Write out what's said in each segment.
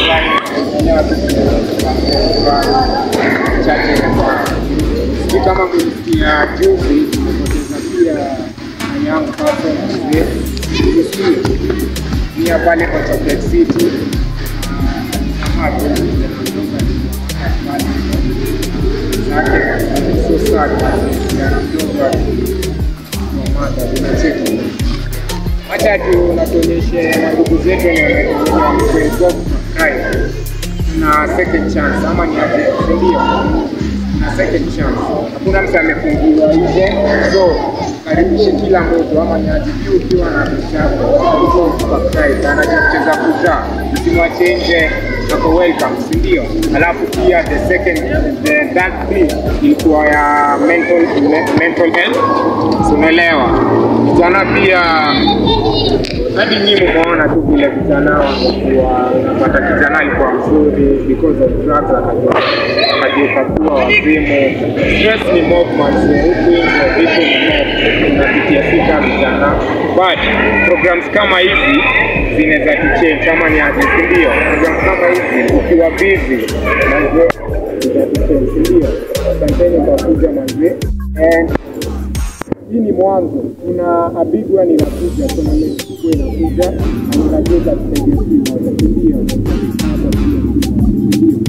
chache sijui kama kulisikia juzi tumepoteza pia na young person mzee Msio. pia pale kwa Chocolate City ama tu zake so sad kijana mdogo akimwamata tunacheki Acha tu natuonyeshe ndugu zetu wenye wamekuwa Makai na second chance ama ni aje, si ndio? Na second chance, hakuna mtu amefungiwa nje, so karibishe kila mtu ama ni aje, pia ukiwa na mchako uko Makai sana kucheza kuta, usimwache nje ako welcome, si ndio? Alafu pia the second the that thing ilikuwa ya mental mental health, si unaelewa? Vijana pia hadi nyinyi mmeona tu vile vijana wamekuwa unapata kijana alikuwa mzuri because of drugs akajua akageuka kuwa wazimu. Stress ni mob manze, huku nje vitu ni mob, unapitia sita vijana, but programs kama hizi zinaweza tuchange kama ni aje, si ndio? Programs kama hizi ukiwa busy manze zitatuchange, si ndio? Asanteni kwa kuja manze and hii ni mwanzo. Kuna a big one inakuja, kuna mechi kubwa inakuja na ninajua itatusaidia sisi wote, si ndio? Hapa pia, si ndio?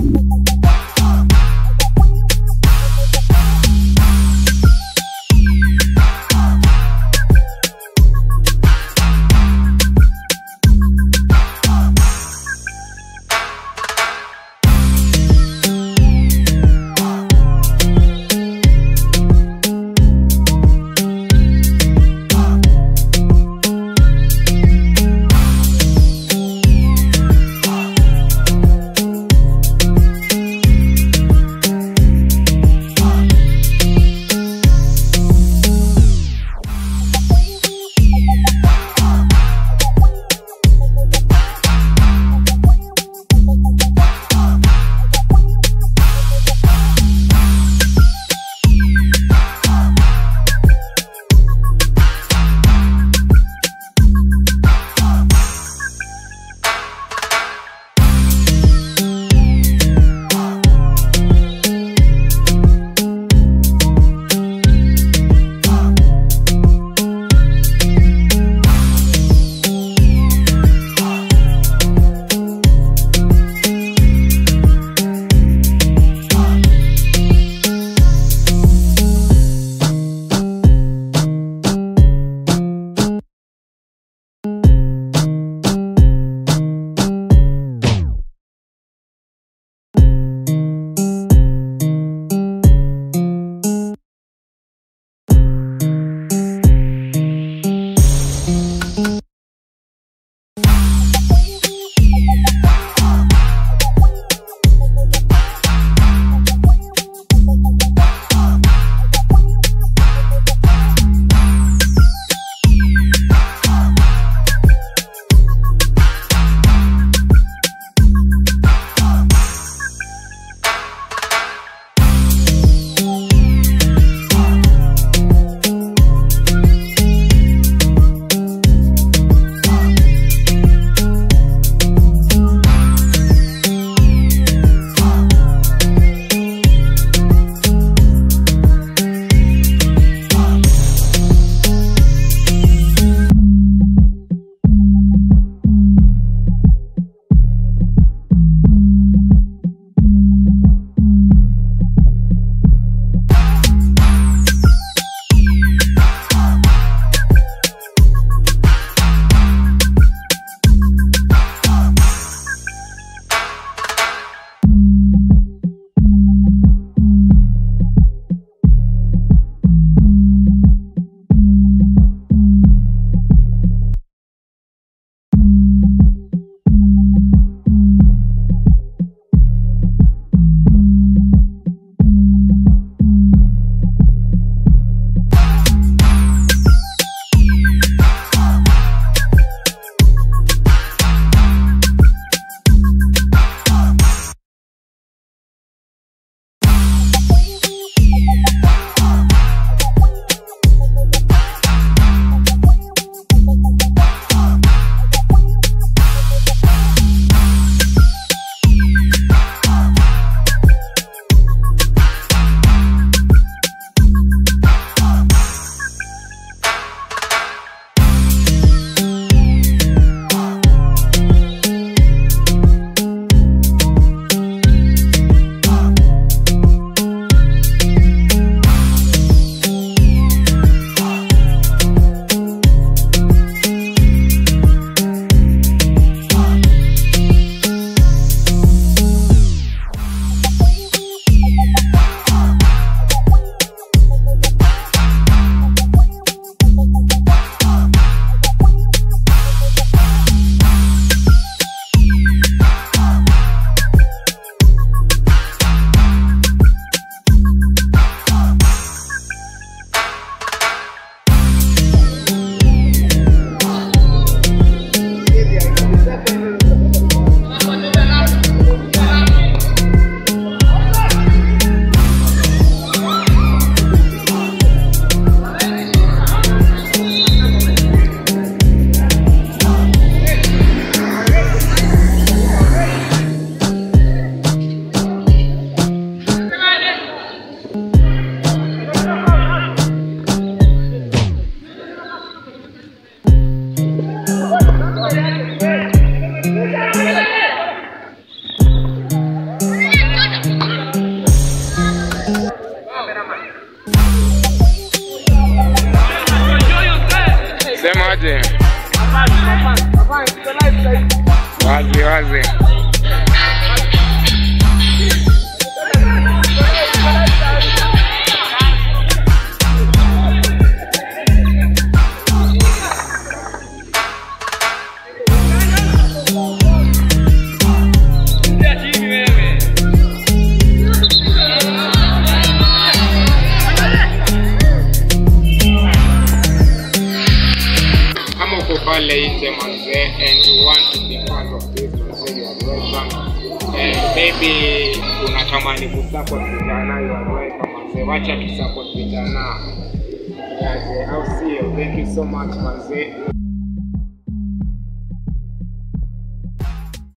and you want to be part of this manze you are welcome and maybe unatamani kusupport vijana you are welcome manze wacha tusupport vijana Yaze, au sio thank you so much manze